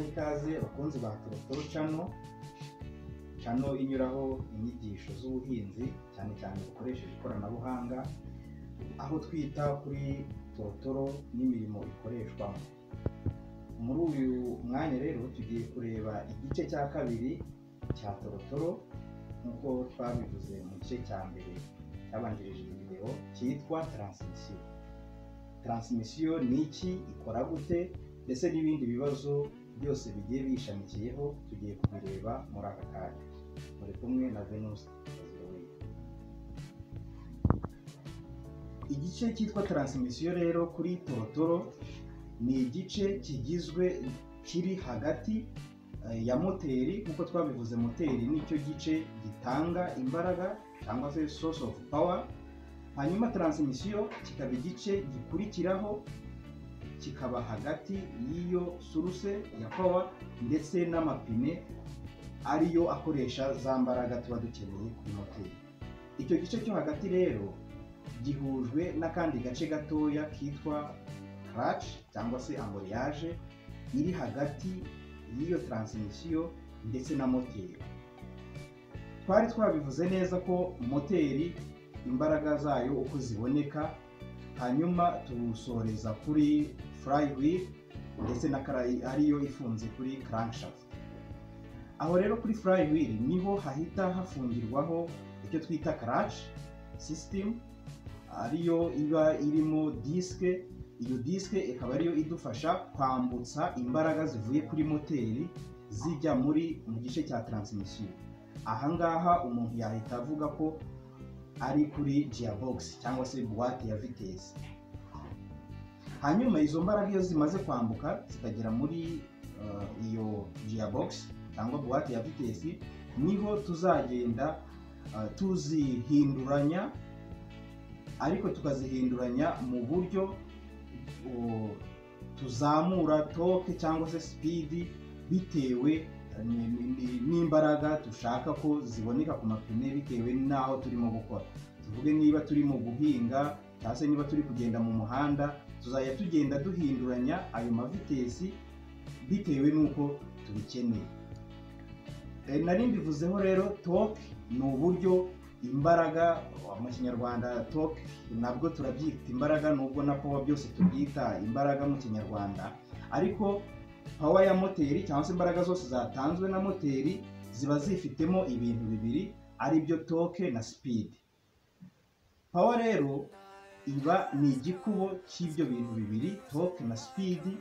ikaze bakunzi ba Torotoro cano cano inyuraho inyigisho z'ubuhinzi cyane cyane bukoresheje ikoranabuhanga aho twita kuri Torotoro n'imirimo ikoreshwamo muri uyu mwanya rero tugiye kureba igice cya kabiri cya Torotoro nk'uko twabivuze mu gice cya mbere cyabanjirije iyi video cyitwa taransmisiyo taransmisiyo ni iki ikora gute ndetse n'ibindi bibazo byose bigiye biyishamikiyeho tugiye kubireba muri aka kanya muri kumwe na venusi kazirowe igice cyitwa taransmisiyo rero kuri torotoro ni igice kigizwe kiri hagati eh, ya moteri nk'uko twabivuze moteri nicyo gice gitanga imbaraga cyangwa se source of power hanyuma taransmisiyo kikaba igice gikurikiraho kikaba hagati y'iyo suruse ya power ndetse n'amapine ariyo akoresha za mbaraga tuba dukeneye kuri moteri icyo gice cyo hagati rero gihujwe n'akandi gace gatoya kitwa clutch cyangwa se amoriyage iri hagati y'iyo taransmisiyo ndetse na moteri twari twabivuze neza ko moteri imbaraga zayo uko ziboneka hanyuma tuwusoreza kuri flywheel ndetse na kara- ariyo ifunze kuri crankshaft aho rero kuri flywheel niho hahita hafungirwaho icyo twita clutch system ariyo iba irimo disike iyo disike ikaba ariyo idufasha kwambutsa imbaraga zivuye kuri moteri zijya muri mu gice cya taransmisiyo ahangaha umuntu yahita avuga ko ari kuri gearbox cyangwa se buwate ya vitesi hanyuma izo mbaraga iyo zimaze kwambuka zikagera muri uh, iyo gearbox cyangwa buwate ya vitesi niho tuzagenda uh, tuzihinduranya ariko tukazihinduranya mu buryo uh, tuzamura toke cyangwa se speed bitewe uh, ni- ni- ni- n'imbaraga dushaka ko ziboneka ku mapine bitewe n'aho turimo gukora tuvuge niba turimo guhinga cyangwa se niba turi kugenda mu muhanda tuzajya tugenda duhinduranya ayo mavitesi bitewe n'uko tubikeneye E, nari mbivuzeho rero toke ni uburyo imbaraga mu kinyarwanda toke nabwo turabyita imbaraga nubwo na powa byose tubyita imbaraga mu kinyarwanda ariko pawa ya moteri cyangwa se imbaraga zose zatanzwe na moteri ziba zifitemo ibintu bibiri ari byo toke na sipidi pawa rero iba ni igikubo cy'ibyo bintu bibiri toke na sipidi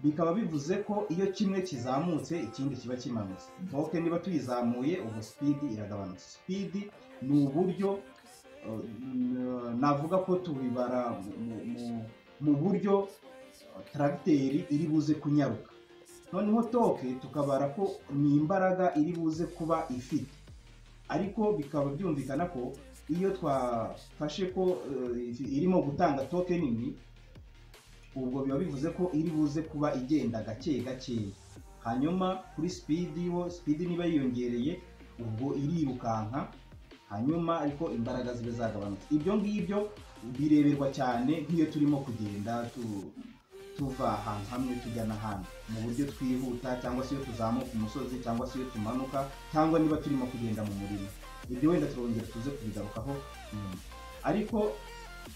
bikaba bivuze ko iyo kimwe kizamutse ikindi kiba kimanutse toke niba tuyizamuye ubu sipidi iragabanutse sipidi ni uburyo uh, n- navuga ko tubibara mu- mu- mu- mu buryo taragiteri iri buze kunyaruka noneho toke tukabara ko ni imbaraga iri buze kuba ifite ariko bikaba byumvikana ko iyo twafashe ko eh, irimo gutanga toke nini ubwo biba bivuze ko iri buze kuba igenda gake gakeya hanyuma kuri sipidi wo sipidi niba yiyongereye ubwo irirukanka hanyuma ariko imbaraga zibe zagabanutse ibyo ngibyo bireberwa cyane nk'iyo turimo kugenda tu- tuva ahantu hamwe tujya n'ahandi mu buryo twihuta cyangwa se iyo tuzamuka umusozi cyangwa se iyo tumanuka cyangwa niba turimo kugenda mu murima ibyo wenda turongera tuze kubigarukaho nyuma ariko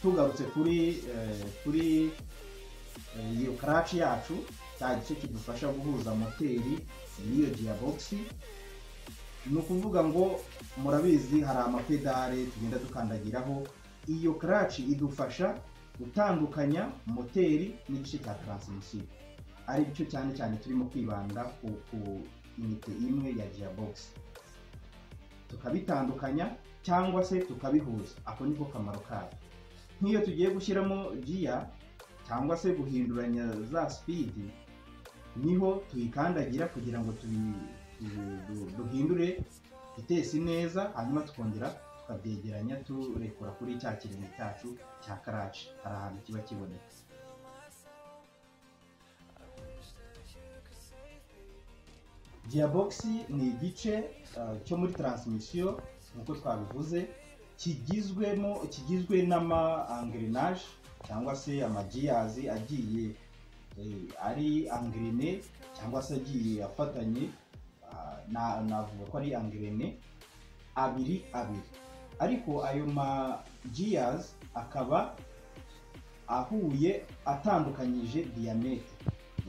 tugarutse kuri eh, kuri eh, iyo karaci yacu cya gice kidufasha guhuza moteri n'iyo giyabogisi ni ukuvuga ngo murabizi hari amapedale tugenda dukandagiraho iyo karaci idufasha gutandukanya moteri n'igice cya taransimisiyo ari cyo cyane cyane turimo kwibanda ku ku inite imwe ya gearbox tukabitandukanya cyangwa se tukabihuza ako niko kamaro kayo nk'iyo tugiye gushyiramo giya cyangwa se guhinduranya za sipidi niho tuyikandagira kugira ngo tubi- tu- du- duhindure vitesi neza hanyuma tukongera tukabyegeranya turekura kuri cya kirenge cyacu cya karaci hari ahantu kiba kiboneka gearbox ni igice uh, cyo muri taransmisiyo nk'uko twabivuze kigizwemo kigizwe n'ama angrenage cyangwa se amagiyazi agiye eh, ari angrene cyangwa se agiye afatanye ah, na- navuga ko ari angrene abiri abiri ariko ayo ma gears akaba ahuye atandukanyije diameter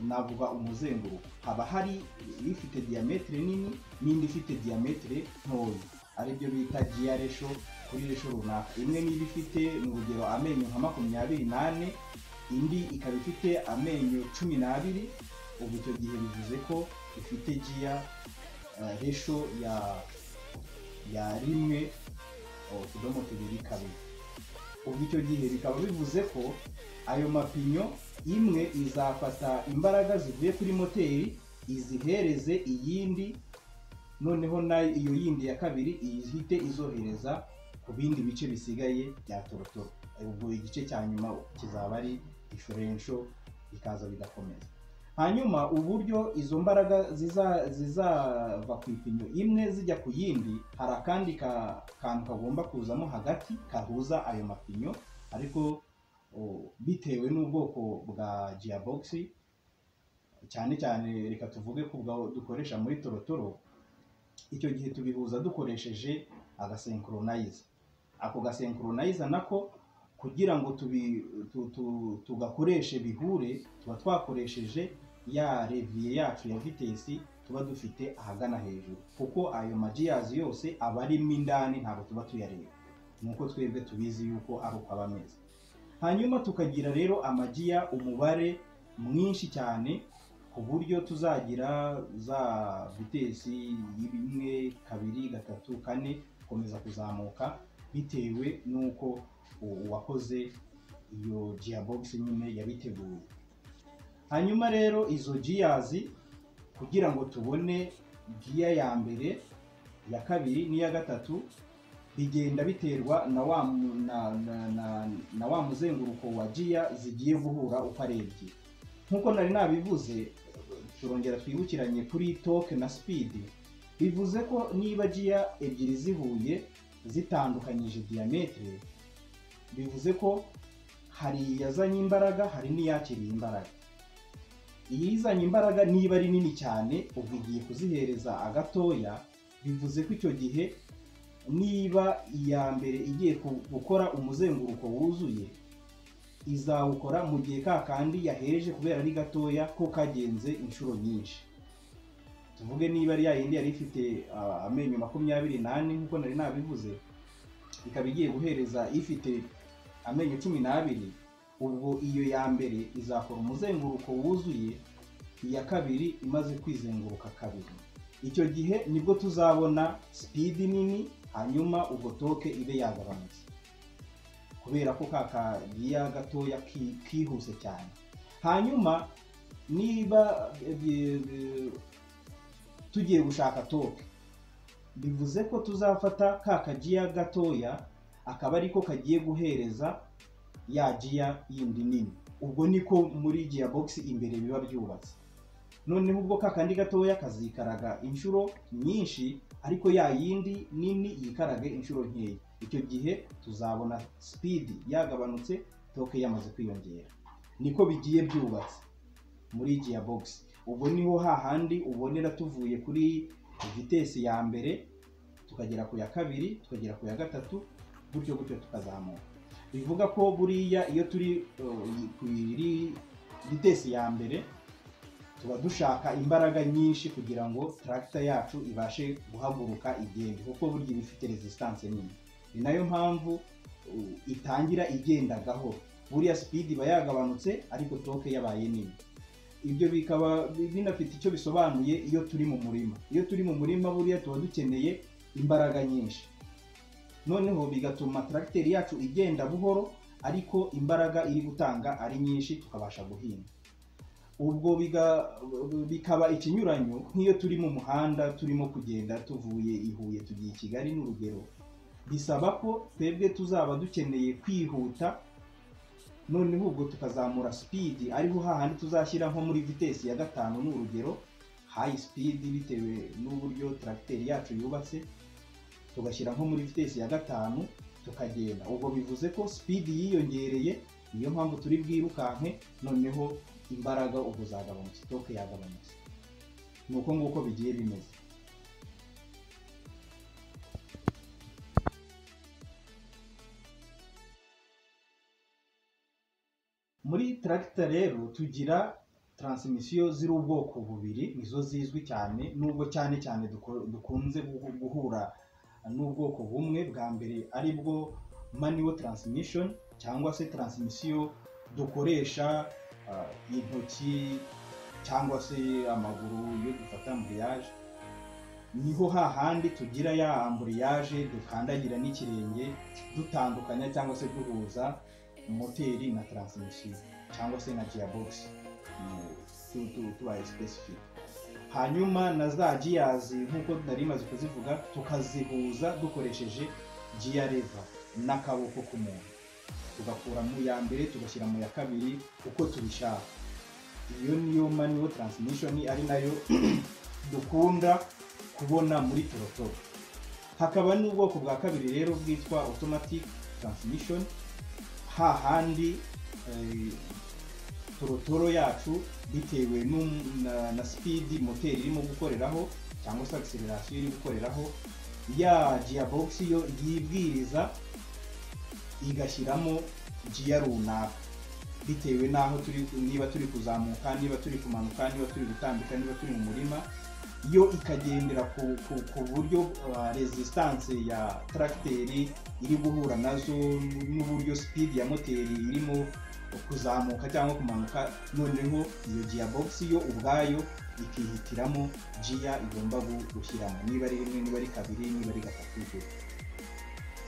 navuga umuzenguruko haba hari ifite diameter nini n'indi ifite diameter ntoya aribyo bita gear ratio kuri ratio runaka imwe niba ifite mu rugero amenyo nka makumyabiri n'ane indi ikaba ifite amenyo cumi n'abiri ubu icyo gihe bivuze ko ifite gear eh, ratio ya ya rimwe oh, utudomo tubiri kabiri ubu icyo gihe bikaba bivuze ko ayo mapinyo imwe izafata imbaraga zivuye kuri moteri izihereze iyindi noneho nayo iyo yindi ya kabiri ihite izohereza ku bindi bice bisigaye bya torotoro ubwo igice cya nyuma kizaba ari ifurenco bikaza bigakomeza hanyuma uburyo izo mbaraga ziza- zizava ku ipinyo imwe zijya ku yindi hari akandi ka- kantu kagomba kuzamo hagati kahuza ayo mapinyo ariko o, bitewe n'ubwoko bwa gearbox cyane cyane reka tuvuge ku bwa dukoresha muri torotoro icyo gihe tubihuza dukoresheje agasenkoronize ako gasenkoronize nako kugira ngo tubi, tu, tu, tugakoreshe bihure tuba twakoresheje ya reviye yacu ya vitesi tuba dufite ahagana hejuru kuko ayo magiyazi yose aba arimo indani ntabwo tuba tuyareba nuko twebwe tubizi yuko ari uko aba ameze hanyuma tukagira rero amagiya umubare mwinshi cyane ku buryo tuzagira za vitesi y'imwe kabiri gatatu kane gukomeza kuzamuka bitewe n'uko u- uwakoze iyo gearbox nyine yabiteguye hanyuma rero izo gears kugira ngo tubone gear ya mbere iya kabiri n'iya gatatu bigenda biterwa na wa, mu- na, na, na, na wa muzenguruko wa gear zigiye guhura uko ari ebyiri nk'uko nari nabivuze turongera twibukiranye kuri torque na speed bivuze ko niba gear ebyiri zihuye zitandukanyije diametre bivuze ko hari iyazanye imbaraga hari n'iyakiriye imbaraga iyizanye imbaraga niba ari nini cyane ubwo igiye kuzihereza agatoya bivuze ko icyo gihe niba iya mbere igiye ku- gukora umuzenguruko wuzuye izawukora mu gihe ka kandi yahereje kubera ari gatoya ko kagenze inshuro nyinshi tuvuge niba ari ya yindi yari ifite ah, amenyo makumyabiri n'ane nk'uko nari nabivuze ikaba igiye guhereza ifite amenyo cumi n'abiri ubwo iyo ya mbere izakora umuzenguruko wuzuye iya kabiri imaze kwizenguruka kabiri icyo gihe nibwo tuzabona sipidi nini hanyuma ubwo toke ibe yagabanutse kubera ko ka kagiya gatoya ki- kihuse cyane hanyuma niba eh, eh, eh, tugiye gushaka toke bivuze ko tuzafata ka kagiya gatoya akaba ariko kagiye guhereza ya giya yindi nini ubwo niko muri gearbox imbere biba byubatse noneho ubwo ka kandi gatoya kazikaraga inshuro nyinshi ariko ya yindi nini yikarage inshuro nkeya icyo gihe tuzabona sipidi yagabanutse toke yamaze kwiyongera niko bigiye byubatse muri gearbox ubwo niho hahandi ubonera tuvuye kuri vitesi ya mbere tukagera ku ya kabiri tukagera ku ya gatatu gutyo gutyo tukazamuka bivuga ko buriya iyo turi uh, ku iri vitesi ya mbere tuba dushaka imbaraga nyinshi kugira ngo taragita yacu ibashe guhaguruka igende kuko burya iba ifite resistance nini ni nayo mpamvu uh, itangira igenda gahoro buriya sipidi iba yagabanutse ariko toke yabaye nini ibyo bikaba binafite icyo bisobanuye iyo turi mu murima iyo turi mu murima buriya tuba dukeneye imbaraga nyinshi noneho bigatuma tracteur yacu igenda buhoro ariko imbaraga iri gutanga ari nyinshi tukabasha guhinga ubwo biga- bikaba ikinyuranyo nk'iyo turi mu muhanda turimo kugenda tuvuye i Huye tugiye i Kigali n'urugero bisaba ko twebwe tuzaba dukeneye kwihuta noneho ubwo tukazamura sipidi ariho hahandi tuzashyira nko muri vitesi ya gatanu ni urugero hayi sipidi bitewe n'uburyo taragiteri yacu yubatse tugashyira nko muri vitesi ya gatanu tukagenda ubwo bivuze ko sipidi yiyongereye niyo mpamvu turi bwirukanke noneho imbaraga ubwo zagabanutse toke yagabanutse ni uko nguko bigiye bimeze muri taragita rero tugira taransimisiyo ziri ubwoko bubiri nizo zizwi cyane nubwo cyane cyane duko- dukunze guhu- guhura n'ubwoko bumwe bwa mbere ari bwo manual transmission cyangwa se taransimisiyo dukoresha ah, intoki cyangwa se amaguru iyo dufata ambuliyaje niho hahandi tugira ya ambuliyaje dukandagira n'ikirenge dutandukanya cyangwa se duhuza moteri na taransimisiyo cyangwa se na giyabogisi tu- tu- tubaye specific hanyuma na za giyazi nk'uko nari maze kuzivuga tukazihuza dukoresheje giya leva n'akaboko k'umuntu tugakura mu ya mbere tugashyira mu ya kabiri uko tubishaka iyo niyo manual transmission ari nayo dukunda kubona muri torotoro hakaba n'ubwoko bwa kabiri rero bwitwa automatic transmission hahandi eh, torotoro yacu bitewe n'um- na, na speed moteri irimo gukoreraho cyangwa se acceleration iri gukoreraho ya gearbox yo yibwiriza igashyiramo giya runaka bitewe n'aho turi niba turi kuzamuka niba turi kumanuka niba turi gutambika niba turi mu murima yo ikagendera ku, ku, ku buryo uh, resistance ya tracteri iri guhura nazo n'uburyo speed ya moteri irimo kuzamuka cyangwa kumanuka noneho iyo gearbox yo ubwayo ikihitiramo giya igomba gu- gushyiramo niba ari rimwe niba ari kabiri niba ari gatatu ibyo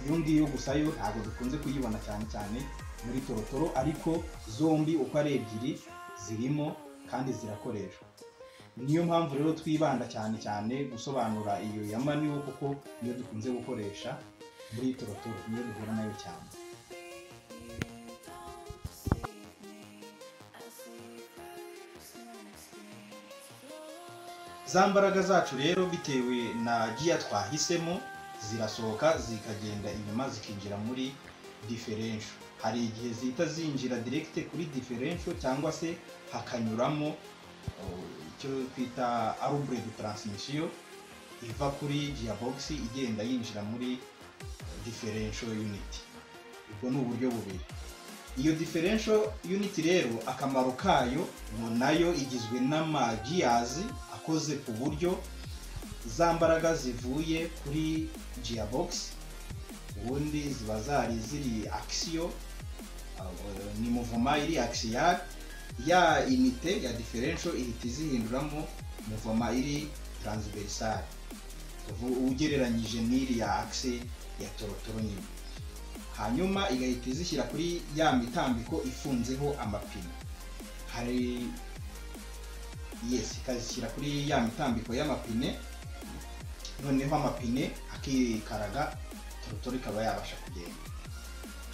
iyo ngiyo gusa yo ntabwo dukunze kuyibona cyane cyane muri torotoro ariko zombi uko ari ebyiri zirimo kandi zirakoreshwa niyo mpamvu rero twibanda cyane cyane gusobanura iyo ya manual kuko niyo dukunze gukoresha muri torotoro niyo duhura nayo cyane za mbaraga zacu rero bitewe na giya twahisemo zirasohoka zikagenda inyuma zikinjira muri diferensho hari igihe zihita zinjira direkite kuri diferensho cyangwa se hakanyuramo o, icyo twita arubure de taransimisiyo iva kuri giyabogisi igenda yinjira muri diferensho yuniti ubwo ni uburyo bubiri iyo diferensho yuniti rero akamaro kayo ngo nayo igizwe n'amagiyazi akoze ku buryo za mbaraga zivuye kuri giyabogisi ubundi ziba zari ziri akisiyo uh, ni muvoma iri akisiyari ya inite ya diferensho ihita izihinduramo muvoma iri taransiverisari tuvu- ugereranyije n'iri ya akisi ya torotoro nyine hanyuma igahita izishyira kuri ya mitambiko ifunzeho amapine hari yes ikazishyira kuri ya mitambiko y'amapine noneho amapine akikaraga torotoro ikaba yabasha kugenda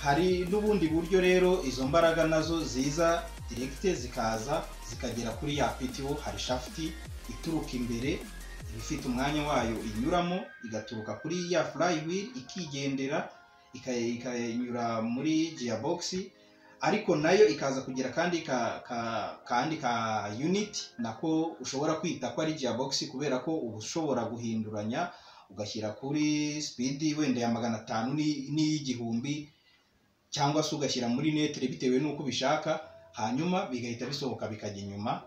hari n'ubundi buryo rero izo mbaraga nazo ziza direkite zikaza zikagera kuri ya pitiwo hari shafuti ituruka imbere iba ifite umwanya wayo inyuramo igaturuka kuri ya flywheel ikigendera ika- ikanyura muri gearbox ariko nayo ikaza kugira kandi ka, ka, kandi ka unit nako ushobora kwita ko ari gearbox kubera ko uba ushobora guhinduranya ugashyira kuri speed wenda ya magana atanu ni- n'iy'igihumbi cyangwa se ugashyira muri netere bitewe n'uko ubishaka hanyuma bigahita bisohoka bikajya inyuma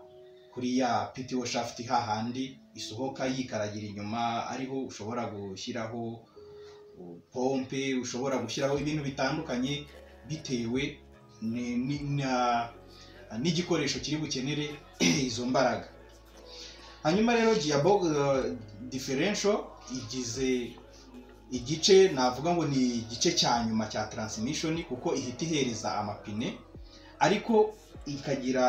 kuri ya PTO shaft hahandi isohoka yikaragira inyuma ariho ushobora gushyiraho pompe ushobora gushyiraho ibintu bitandukanye bitewe ni- ni- na- n'igikoresho kiri bukenere izo mbaraga hanyuma rero giyabog differential igize igice navuga ngo ni igice cya nyuma cya transmission kuko ihita ihereza amapine ariko ikagira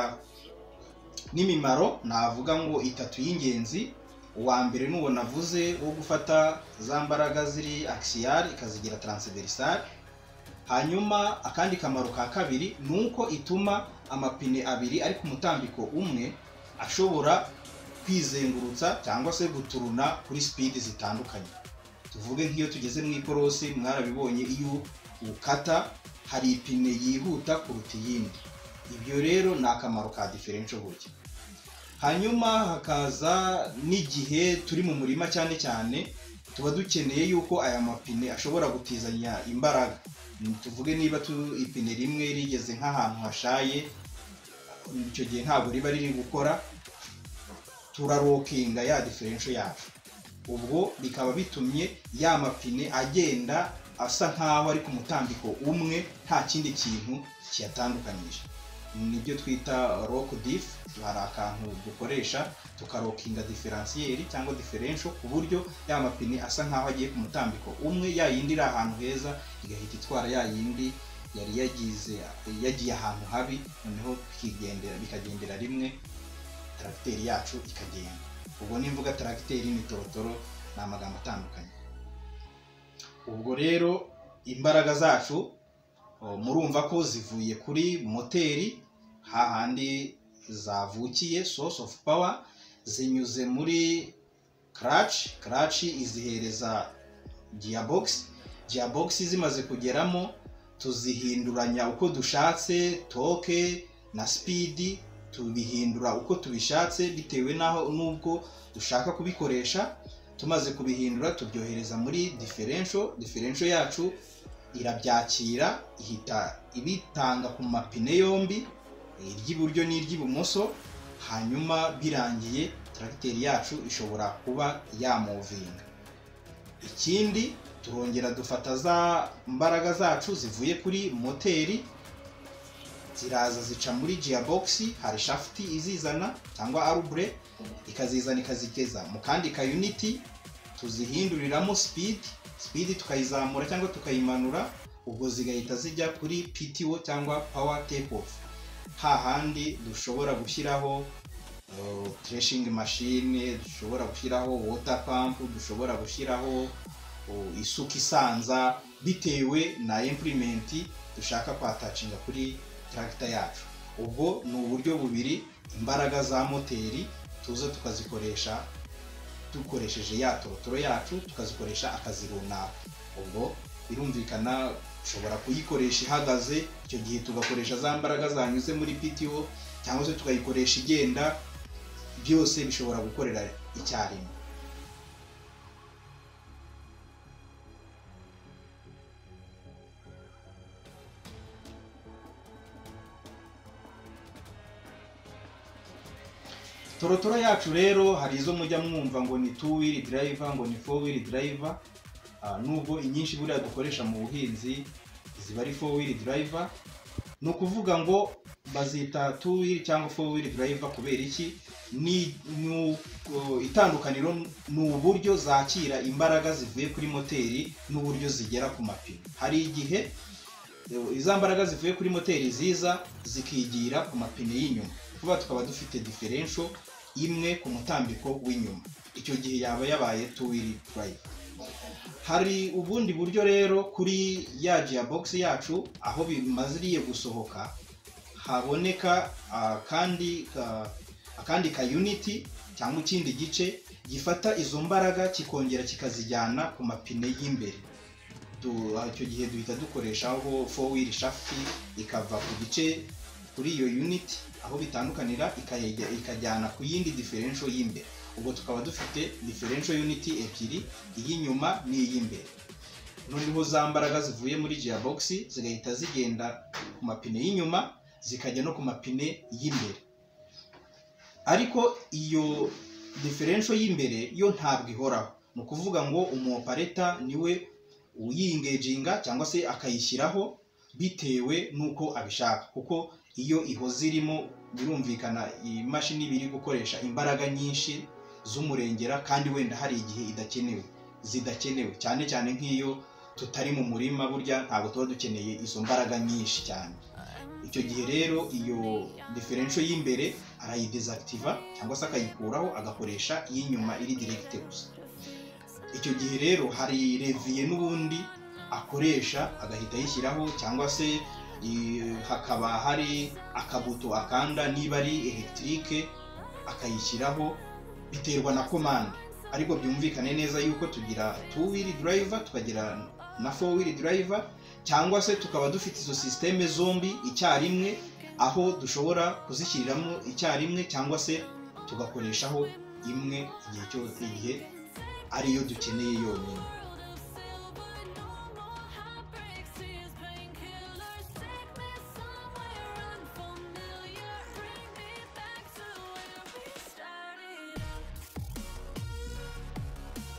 n'imimaro navuga ngo itatu y'ingenzi uwa mbere n'uwo navuze wo gufata za mbaraga ziri akisiyari ikazigira taransiverisari hanyuma akandi kamaro ka kabiri ni uko ituma amapine abiri ari ku mutambiko umwe ashobora kwizengurutsa cyangwa se guturuna kuri sipidi zitandukanye tuvuge nk'iyo tugeze mu ikorosi mwarabibonye iyo ukata hari ipine yihuta kuruta iyindi ibyo rero ni akamaro ka diferensho burya hanyuma hakaza n'igihe turi mu murima cyane cyane tuba dukeneye yuko aya mapine ashobora gutizanya imbaraga tuvuge niba ipine rimwe rigeze nk'ahantu hashaye icyo gihe ntabwo riba riri gukora turarokinga ya diferensho yacu ubwo bikaba bitumye ya mapine agenda asa nk'aho ari ku mutambiko umwe nta kindi kintu kiyatandukanyije nibyo twita rock diff hari akantu dukoresha tukarokinga diferansiyeri cyangwa diferensho ku buryo ya mapine asa nk'aho agiye ku mutambiko umwe ya yindi iri ahantu heza igahita itwara ya yindi yari yagize yagiye ahantu habi noneho bikagendera rimwe taragiteri yacu ikagenda ubwo nimvuga taragiteri ni torotoro ni amagambo atandukanye ubwo rero imbaraga zacu murumva ko zivuye kuri moteri hahandi zavukiye source of power zinyuze muri clutch clutch izihereza gearbox gearbox zimaze kugeramo tuzihinduranya uko dushatse toke na sipidi tubihindura uko tubishatse bitewe n'aho n'ubwo dushaka kubikoresha tumaze kubihindura tubyohereza muri diferensho diferensho yacu irabyakira ihita ibitanga ku mapine yombi iry'iburyo n'iry'ibumoso hanyuma birangiye taragiteri yacu ishobora kuba yamuvinga ikindi turongera dufata za mbaraga zacu zivuye kuri moteri ziraza zica muri gearbox hari shafuti izizana cyangwa arubure ikazizana ikazigeza mu kandi ka uniti tuzihinduriramo sipidi sipidi tukayizamura cyangwa tukayimanura ubwo zigahita zijya kuri PTO cyangwa power take off hahandi dushobora gushyiraho treshingi mashine dushobora gushyiraho water pump dushobora gushyiraho isuka isanza bitewe na impurimenti dushaka kwatacinga kuri taragita yacu ubwo ni uburyo bubiri imbaraga za moteri tuza tukazikoresha dukoresheje ya torotoro yacu tukazikoresha akazi runaka ubwo birumvikana ushobora kuyikoresha ihagaze icyo gihe tugakoresha za mbaraga zanyuze muri PTO cyangwa se tukayikoresha igenda byose bishobora gukorera icyarimwe torotoro yacu rero hari izo mujya mwumva ngo ni two wheel driver ngo ni four wheel driver nubwo inyinshi buriya dukoresha mu buhinzi ziba ari four wheel driver ni ukuvuga ngo bazita two wheel cyangwa four wheel driver kubera iki ni itandukaniro ni uburyo zakira imbaraga zivuye kuri moteri n'uburyo zigera ku mapine hari igihe izo mbaraga zivuye kuri moteri ziza zikigira ku mapine y'inyuma vuba tukaba dufite diferensho imwe ku mutambiko w'inyuma icyo gihe yaba yabaye tuwiri purayive hari ubundi buryo rero kuri ya giyabogisi yacu aho bimaziriye gusohoka haboneka akandi ka yuniti cyangwa ikindi gice gifata izo mbaraga kikongera kikazijyana ku mapine y'imbere icyo gihe duhita dukoreshaho fowiri shafuti ikava ku gice kuri iyo yuniti aho bitandukanira ikajyana ku yindi diferensho y'imbere ubwo tukaba dufite diferensho yuniti ebyiri iy'inyuma n'iy'imbere noneho za mbaraga zivuye muri giyabogisi zigahita zigenda ku mapine y'inyuma zikajya no ku mapine y'imbere ariko iyo diferensho y'imbere yo ntabwo ihoraho ni ukuvuga ngo umuopareta niwe uyingeginga cyangwa se akayishyiraho bitewe n'uko abishaka kuko iyo ihoze irimo birumvikana imashini iba iri gukoresha imbaraga nyinshi z'umurengera kandi wenda hari igihe idakenewe zidakenewe cyane cyane nk'iyo tutari mu murima burya ntabwo tuba dukeneye izo mbaraga nyinshi cyane icyo gihe rero iyo diferensho y'imbere arayidezakitiva cyangwa se akayikuraho agakoresha iy'inyuma iri direkite gusa icyo gihe rero hari reviye n'ubundi akoresha agahita ayishyiraho cyangwa se hakaba hari akabuto akanda niba ari elegitike akayishyiraho biterwa na komande ariko byumvikane neza yuko tugira two wheel driver tukagira na four wheel driver cyangwa se tukaba dufite izo sisiteme zombi icyarimwe aho dushobora kuzishyiriramo icyarimwe cyangwa se tugakoreshaho imwe igihe cyose igihe ariyo dukeneye yonyine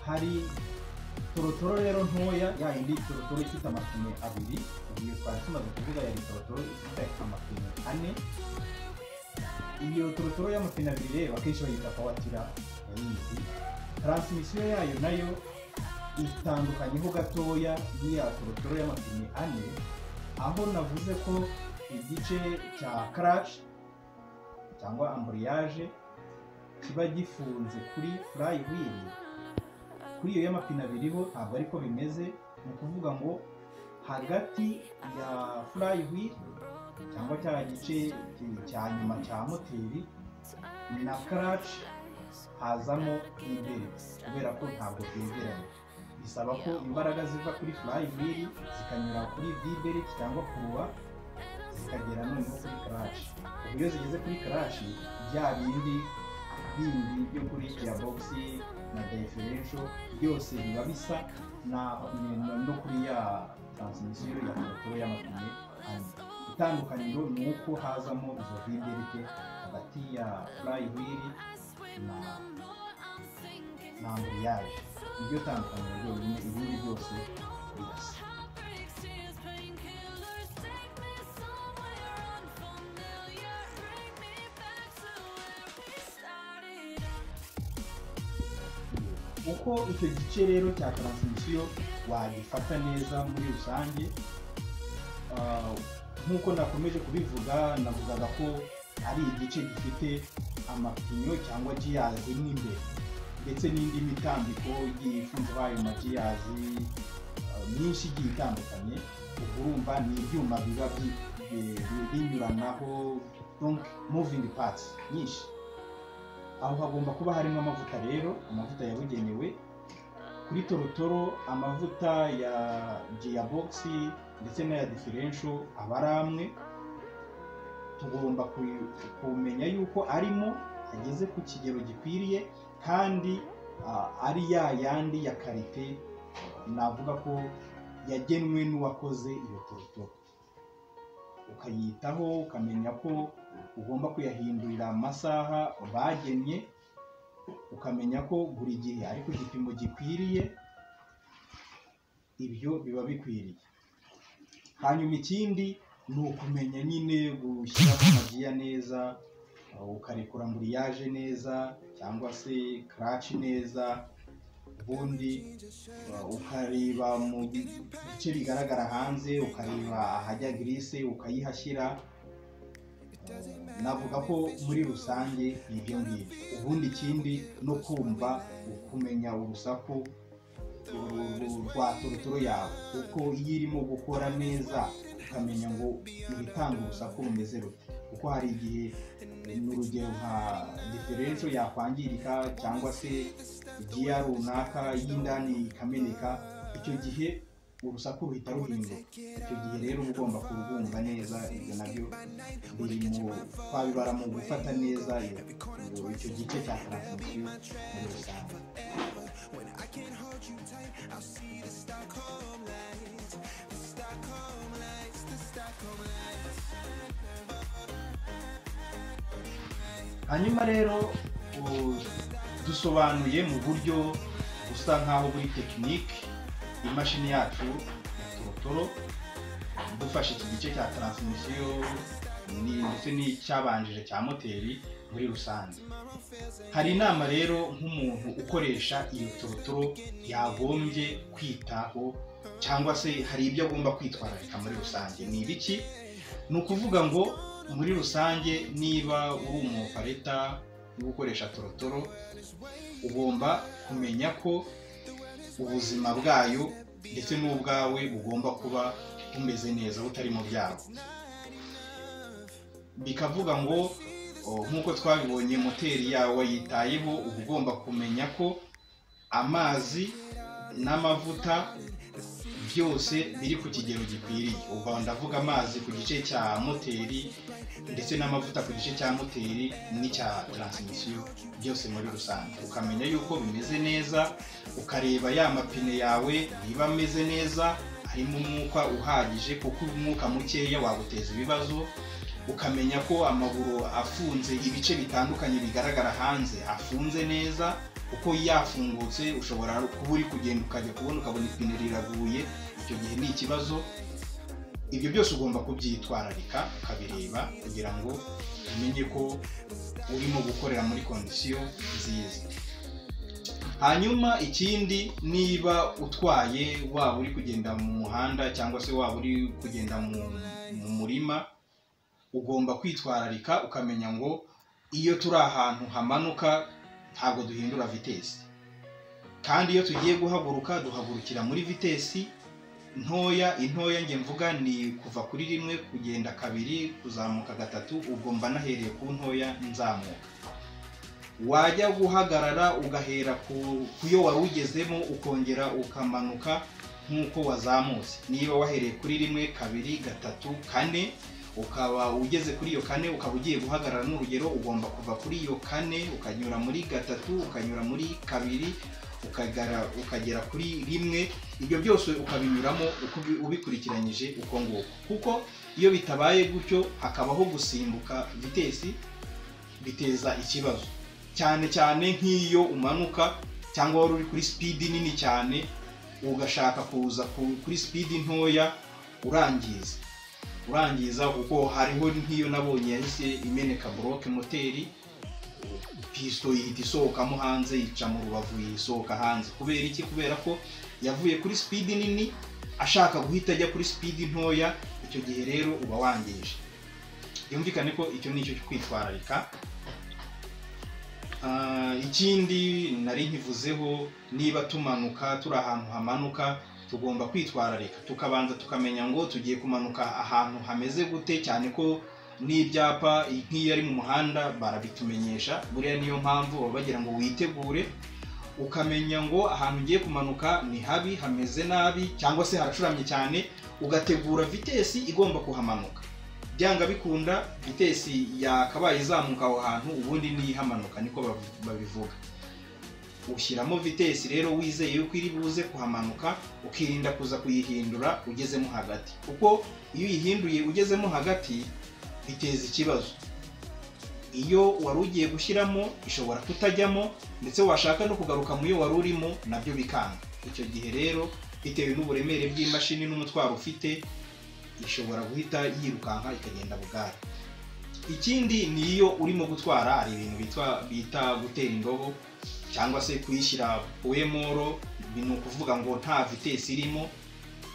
hari torotoro rero ntoya ya yindi torotoro ifite amapine abiri iyo twari tumaze kuvuga yari torotoro ifite amapine ane iyo torotoro y'amapine abiri rero akenshi bayita pawatira bayizi taransimisiyo yayo nayo itandukanyeho gatoya n'iya torotoro y'amapine ane aho navuze ko igice cya karashi cyangwa amburiyaje kiba gifunze kuri furayi wiri kuri iyo y'amapine abiri ho ntabwo ariko bimeze ni ukuvuga ngo hagati ya furayi wiri cyangwa cya gice cya nyuma cya moteri na karaci hazamo imbere kubera ko ntabwo byegeranye bisaba ko imbaraga ziva kuri furayi wiri zikanyura kuri biberi cyangwa kuruwa zikagera noneho kuri karashi ubu iyo zigeze kuri karashi bya bindi bindi byo kuri ya bogisi na diferensho byose biba bisa na- na- no kuri ya taransimisiyo ya moto y'amapine ane itandukaniro ni uko hazamo izo vinderike hagati ya furayihwiri na na amburiyaje niryo tandukaniro ryonyine ibindi byose birasa uko icyo gice rero cya taransimisiyo wagifata neza muri rusange Ah, nk'uko nakomeje kubivuga navugaga ko ari igice gifite amapinyo cyangwa giyazi n'imbere ndetse n'indi mitambiko igiye ifunze ayo magiyazi ah, myinshi igiye itandukanye ubwo urumva ni ibyuma biba bi- bi- bi- binyuranaho donc moving parts nyinshi aho hagomba kuba harimo amavuta rero amavuta yabugenewe kuri torotoro amavuta ya giyabox ndetse n'aya diferensho aba ari amwe tugomba ku- kumenya yuko arimo ageze ku kigero gikwiriye kandi ah, ari ya yandi ya karite navuga ko yagenwe n'uwakoze iyo torotoro ukayitaho ukamenya ko ugomba kuyahindurira amasaha bagennye ukamenya ko buri gihe ari ku gipimo gikwiriye ibyo biba bikwiriye hanyuma ikindi ni ukumenya nyine gushyiramo amagiya neza uh, ukarekura amburiyaje neza cyangwa se karaci neza ubundi uh, ukareba mu bice bigaragara hanze ukareba ahajya girise ukayihashyira navuga ko muri rusange ni ibyo ngibyo ubundi ikindi no kumva kumenya urusaku uru- rwa torotoro yawe kuko iyo irimo gukora neza ukamenya ngo ibitanga urusaku rumeze rute kuko hari igihe ni urugero nka diferensho yakwangirika cyangwa se igiya runaka y'indani ikameneka icyo gihe urusaku ruhita ruhinduka icyo gihe rero uba ugomba kurwumva neza ibyo nabyo biri mu twabibara mu gufata neza iyo- icyo gice cya taransimisiyo muri rusange hanyuma rero u- dusobanuye mu buryo busa nk'aho buri tekinike imashini yacu ya torotoro dufashe iki gice cya taransimisiyo ni- ndetse n'icyabanje cya moteri muri rusange hari inama rero nk'umuntu ukoresha iyo torotoro yagombye kwitaho cyangwa se hari ibyo agomba kwitwararika muri rusange ni ibiki ni ukuvuga ngo muri rusange niba uri umupareta wo gukoresha torotoro ugomba kumenya ko ubuzima bwayo ndetse n'ubwawe bugomba kuba bumeze neza butari mu byago bikavuga ngo o, nk'uko twabibonye moteri yawe wayitayeho uba ugomba kumenya ko amazi n'amavuta byose biri ku kigero gikwiriye ubwo ndavuga amazi ku gice cya moteri ndetse n'amavuta ku gice cya moteri n'icya taransimisiyo byose muri rusange ukamenya yuko bimeze neza ukareba ya mapine yawe niba ameze neza harimo umwuka uhagije kuko umwuka mukeya waguteza ibibazo ukamenya ko amaguru afunze ibice bitandukanye bigaragara hanze afunze neza uko yafungutse ushobora kuba uri kugenda ukajya kubona ukabona ipine riraguye icyo gihe ni ikibazo ibyo byose ugomba kubyitwararika ukabireba kugira ngo umenye ko urimo gukorera muri kondisiyo nziza hanyuma ikindi niba utwaye waba uri kugenda mu muhanda cyangwa se waba uri kugenda mu murima ugomba kwitwararika ukamenya ngo iyo turi ahantu hamanuka ntabwo duhindura vitesi kandi iyo tugiye guhaguruka duhagurukira muri vitesi ntoya intoya njye mvuga ni kuva kuri rimwe kugenda kabiri kuzamuka gatatu ubwo mba nahereye ku ntoya nzamuka wajya guhagarara ugahera ku yo wari ugezemo ukongera ukamanuka nk'uko wazamutse niba wahereye kuri rimwe kabiri gatatu kane ukaba ugeze kuri iyo kane ukaba ugiye guhagarara n'urugero ugomba kuva kuri iyo kane ukanyura muri gatatu ukanyura muri kabiri ukagera kuri rimwe ibyo byose ukabinyuramo ubikurikiranyije uko nguko kuko iyo bitabaye gutyo hakabaho gusimbuka vitesi biteza ikibazo cyane cyane nk'iyo umanuka cyangwa wari uri kuri sipidi nini cyane ugashaka kuza kuri sipidi ntoya urangiza urangiza kuko hariho nk'iyo nabonye yahise imeneka buroke moteri pisito ihita isohokamo hanze yica mu rubavu yisohoka hanze kubera iki kubera ko yavuye kuri sipidi nini ashaka guhita ajya kuri sipidi ntoya icyo gihe rero uba wangije byumvikane ko icyo ni icyo cyo kwitwararika ikindi nari nkivuzeho niba tumanuka turi ahantu hamanuka tugomba kwitwararika tukabanza tukamenya ngo tugiye kumanuka ahantu hameze gute cyane ko n'ibyapa nk'iyo ari mu muhanda barabitumenyesha buriya niyo mpamvu baba bagira ngo witegure ukamenya ngo ahantu ugiye kumanuka ni habi hameze nabi cyangwa se haracuramye cyane ugategura vitesi igomba kuhamanuka byanga bikunda vitesi yakabaye izamuka aho hantu ubundi niyo ihamanuka niko babivuga ushyiramo vitesi rero wizeye yuko iri buze kuhamanuka ukirinda kuza kuyihindura ugezemo hagati kuko iyo uyihinduye ugezemo hagati biteza ikibazo iyo wari ugiye gushyiramo ishobora kutajyamo ndetse washaka no kugaruka mu yo wari urimo nabyo bikanga icyo gihe rero bitewe n'uburemere bw'imashini n'umutwaro ufite ishobora guhita yirukanka ikagenda bugari ikindi ni iyo urimo gutwara hari ibintu bita gutera indobo cyangwa se kuyishyira wemoro ni ukuvuga ngo nta vitesi irimo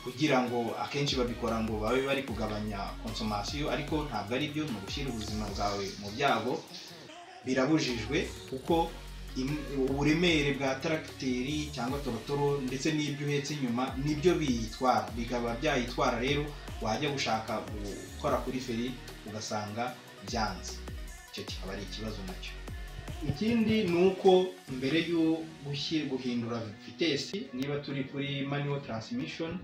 kugira ngo akenshi babikora ngo babe bari kugabanya konsomasiyo ariko ntabwo ari byo ni ugushyira ubuzima bwawe mu byago birabujijwe kuko uburemere bwa taragiteri cyangwa torotoro ndetse n'ibyo uhetse inyuma nibyo biyitwara bikaba byayitwara rero wajya gushaka gukora kuri feri ugasanga byanze icyo kikaba ari ikibazo nacyo ikindi ni uko mbere yo guhindura vitesi niba turi kuri manual transmission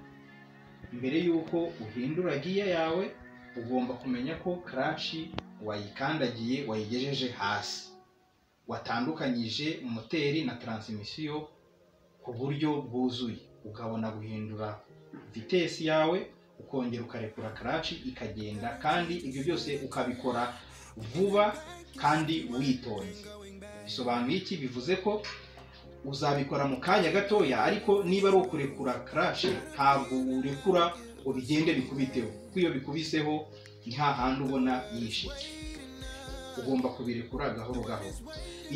mbere y'uko uhindura giya yawe ugomba kumenya ko karashi wayikandagiye wayigejeje hasi watandukanyije moteri na taransimisiyo ku buryo bwuzuye ukabona guhindura vitesi yawe ukongera ukarekura karashi ikagenda kandi ibyo byose ukabikora vuba kandi witonze bisobanuye iki bivuze ko uzabikora mu kanya gatoya ariko niba ari ukurekura karashi ntabwo urekura ngo bigende bikubiteho kuko iyo bikubiseho nta handi ubona yishe ugomba kubirekura gahoro gahoro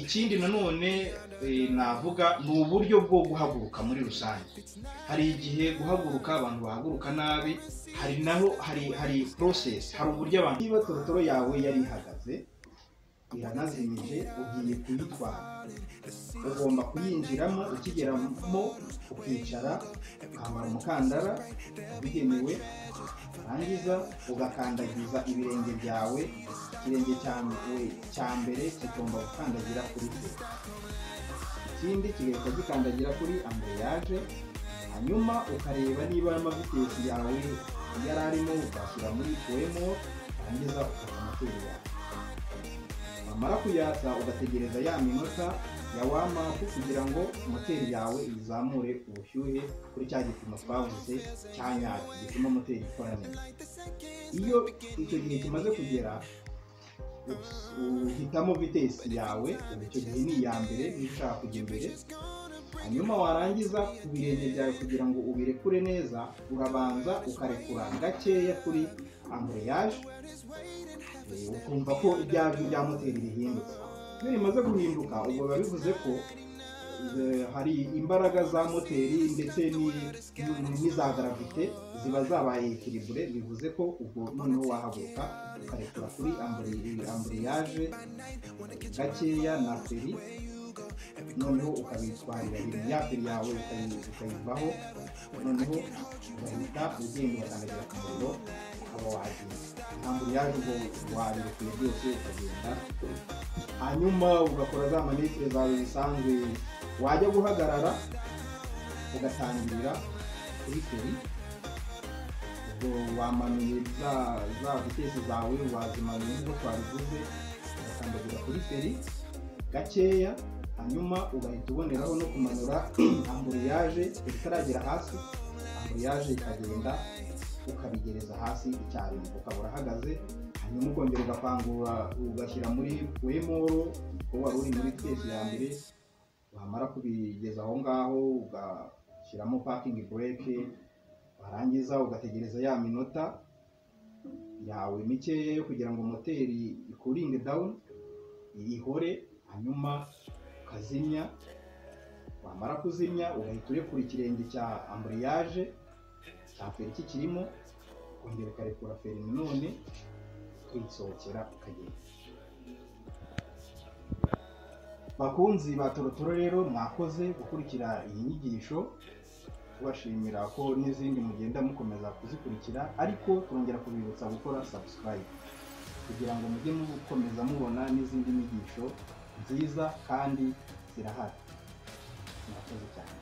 ikindi nanone navuga ni uburyo bwo guhaguruka muri rusange hari igihe guhaguruka abantu bahaguruka nabi hari naho hari hari porosesi hari uburyo abantu niba torotoro yawe yari ihagaze iranazimije ugiye kuyitwara ugomba kuyinjiramo ukigeramo ukicara ukambara umukandara wabigenewe warangiza ugakandagiza ibirenge byawe ikirenge cya mbere kigomba gukandagira kuri se ikindi kigahita gikandagira kuri ambuyaje hanyuma ukareba niba amavitesi yawe yari arimo ukashyira muri poemo warangiza ukata moteri yawe wamara kuyatsa ugategereza ya minota ya wamapu kugira ngo moteri yawe izamure ubushyuhe kuri cya gipimo twavuze cya nyacyo gituma moteri ikora neza iyo icyo gihe kimaze kugera uhitamo vitesi yawe ubu icyo gihe ni iya mbere niba ushaka kujya imbere hanyuma warangiza ku birenge byawe kugira ngo ubirekure neza urabanza ukarekura gakeya kuri amburiyaje ukumva ko ibyajwi bya moteri bihindutse iyo bimaze guhinduka ubwo biba bivuze ko eh, hari imbaraga za moteri ndetse ni- ni- n'iza garavite ziba zabaye ekiribure bivuze ko ubwo noneho wahaguruka ukarekura kuri amburi- amburiyaje gakeya na feri noneho ukabitwarira ibintu ya feri yawe ukayi- ukayivaho noneho ugahita ugenda ugatangira ku muriro ukaba wagenda ntabwo yaje ngo wabirekuye byose ukagenda hanyuma ugakora za manitire zawe zisanzwe wajya guhagarara ugatangirira kuri feri ubwo wamanuye za za vitesi zawe wazimanuye nk'uko twabivuze ugakandagira kuri feri gakeya hanyuma ugahita uboneraho no kumanura amburiyaje itaragera hasi amburiyaje ikagenda ukabigereza hasi icyarimwe ukaba urahagaze hanyuma ukongera ugakangura ugashyira muri wemoro kuko wari uri muri twese ya mbere wamara kubigeza aho ngaho ugashyiramo pakingi bureke warangiza ugategereza ya minota yawe mikeya yo kugira ngo moteri ikuringe dawuni ihore hanyuma ukazimya wamara kuzimya ugahita urekura ikirenge cya amburiyaje cya feri kikirimo ukongera ukarekura feri nanone ukisohokera ukagenda bakunzi ba torotoro rero mwakoze gukurikira iyi nyigisho tubashimira ko n'izindi mugenda mukomeza kuzikurikira ariko turongera kubibutsa gukora subscribe kugira ngo mujye mukomeza mubona n'izindi nyigisho nziza kandi zirahari murakoze cyane